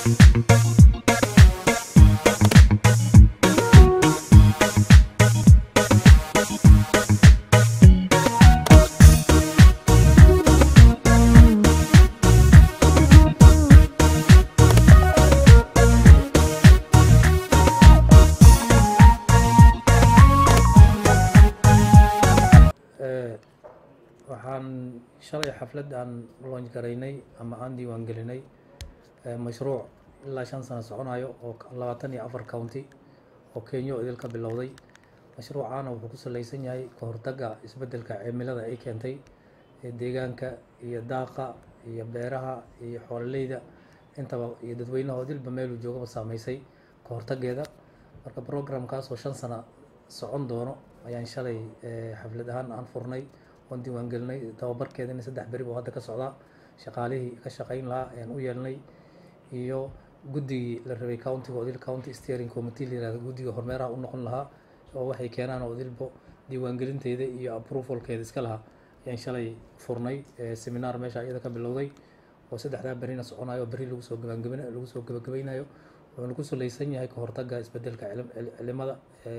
waxaan shalay xaflad aan launch garaynay ama aan diiwaan gelinay mashruuc ilaa shan sano soconayo oo labaatan iyo afar county oo kenya oo idil ka bilowday mashruucaana wuxuu ku saleysan yahay ka hortagga isbeddelka cimilada ay keentay ee deegaanka iyo daaqa iyo beeraha iyo xoololeyda intaba iyo dadweynaha oo dilba meeluu joogaba saameysay ka hortaggeeda marka programkaas oo shan sano socon doono ayaan shalay xaflad ahaan aan furnay oon diiwaan gelinay tababarkeedina saddex beri buu hadda ka socdaa shaqaalihii ka shaqayn lahaa ayaan u yeelnay iyo guddigii la rabay countiga odil county steering committee la yirahdo guddiga hormeeraha u noqon lahaa oo waxay keenaan odilbo diiwaangelinteeda iyo approvalkeeda iska lahaa ayaan shalay furnay seminar meesha iyada ka bilowday oo saddexdaa berina soconayo beri lagu soo gabangabin lagu soo gabagabaynayo wuxuuna ku saleysan yahay ka hortagga isbeddelka cilimada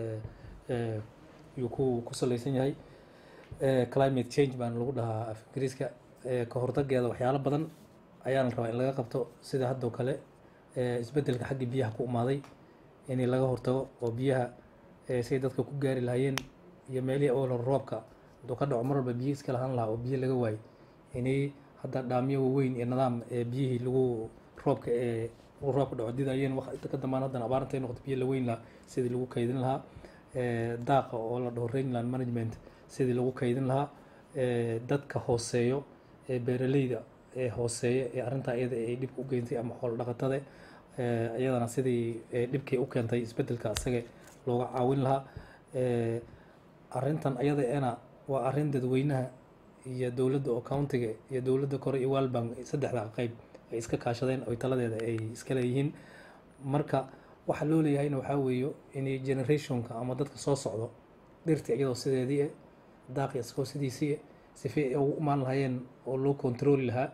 yuu ku ku saleysan yahay climate change baana lagu dhahaa af ingiriiska ka hortaggeeda waxyaalo badan ayaana rabaa in laga qabto sida haddoo kale isbeddelka xagga biyaha ku imaaday in laga hortago oo biyaha say dadka ku gaari lahaayeen iyo meelihii awal hore roobka hadduu ka dhaco mar walba biyo iska lahaan lahaa oo biyo laga waayo inay hadda dhaamyo waaweyn iyo nidaam biyihii lagu roobka ee roobka dhaco didayeen waqti ka dambaan haddana abaaranta ay noqoto biyo la weyn lahaa sidii lagu kaydin lahaa daaqa oo la dhaho rainland management sidii lagu kaydin lahaa dadka hooseeyo ee beeraleyda ee hooseeya ee arrintaa iyada ay dhibka u geentay ama xoolo dhaqatada iyadana sidii dhibkay u keentay isbeddelka isaga looga caawin lahaa arrintan iyada ena waa arrin dadweynaha iyo dowladda oo countiga iyo dowladda kore iyo walbank saddexda qeyb ay iska kaashadeen oy taladeeda ay iska leeyihiin marka waxa loo leeyahayna waxaa weeyo inay generationka ama dadka soo socdo dhirtii iyadoo sideedii eh daaqi isagoo sidiisii eh sifi ay ugu imaan lahaayeen oo loo controli lahaa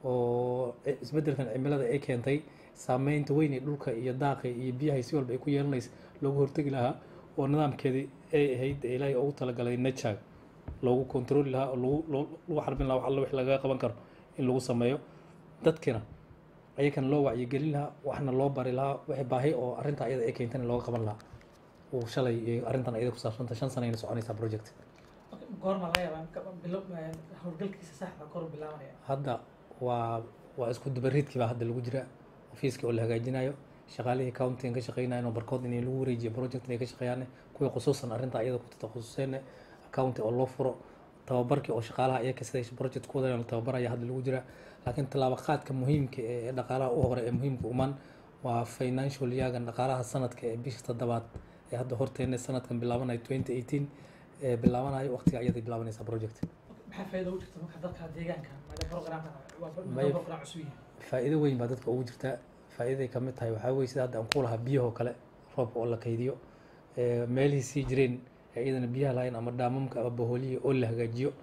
oo isbeddelkan cimilada ay keentay saameynta weyn ee dhulka iyo daaqi iyo biyahay si walba ay ku yeelanaysa loogu hortegi lahaa oo nidaamkeedii ay ahayd ee ilaahay ugu talagalay nature loogu controli lahaa oo lagu lagu xarbin lahaa wax alla wix lagaga qaban karo in lagu sameeyo dadkina ayakana loo wacyigelin lahaa waxna loo bari lahaa wixii baahi oo arrinta iyada ay keentana looga qaban lahaa uu shalay arrintan iyada ku saabsanta shan sanayna soconaysaa project goorma laga yaabaa bilo howlgalkiisa saxda kor bilaabanaya hadda waa waa isku dubariidkii baa hadda lagu jira ofiiskii oo la hagaajinayo shaqaalihii countigan ka shaqeynayan oo barkood in lagu wareejiyo project inay ka shaqeeyaan kuwii khusuusan arrinta iyada ku takhususeen county oo loo furo tababarkii oo shaqaalaha iyaga siday project ku wadayaan tababaraya hadda lagu jira laakiin tallaabo qaadka muhiimka ee dhaqaalaha u hore ee muhiimka uman waa financial yagan dhaqaalaha sanadka ee bisha toddobaad ee hadda horteena sanadkan bilaabanayo twenty eighteen ee bilaabanayo waqtiga ayaday bilaabanaysaa project maxaa faa'iido ugu jirta marka dadka deegaanka maadaama programkan May- waa program cusub yahay faa'iido weyn baa dadka ugu jirta faa'iiday ka mid tahay waxaa weye sida hadda aan ku lahaa biyahoo kale roobka oo la kaydiyo ee meelihii sii jireen ee iyadana biyaha lahayn ama dhaamamka ama bahoolihii oo la hagaajiyo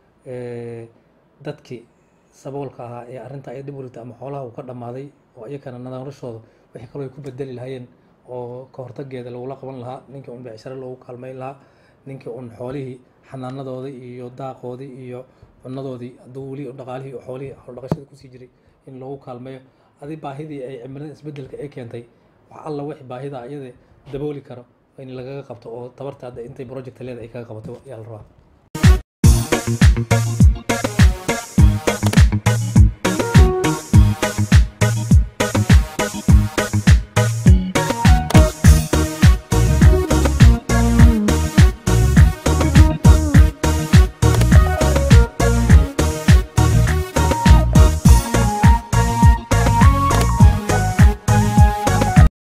ee dadkii saboolka ahaa ee arrinta ay dib u rigtay ama xoolaha uu ka dhammaaday oo iyakana noloshooda wixii kaloo ay ku bedeli lahaayeen oo ka hortaggeeda lagula qaban lahaa ninkii un becsharo loogu kaalmeyn lahaa ninkii un xoolihii xanaanadoodii iyo daaqoodii iyo cunadoodii hadduu weli dhaqaalihii xoolihii xoolo dhaqashada kusii jiray in loogu kaalmeeyo adi baahidii ay cimilada isbeddelka ay keentay wax alla wixii baahida iyada dabooli karo in lagaga qabto oo tabarta hadda intay project leeda ay kaga qabato ayaa la rabaa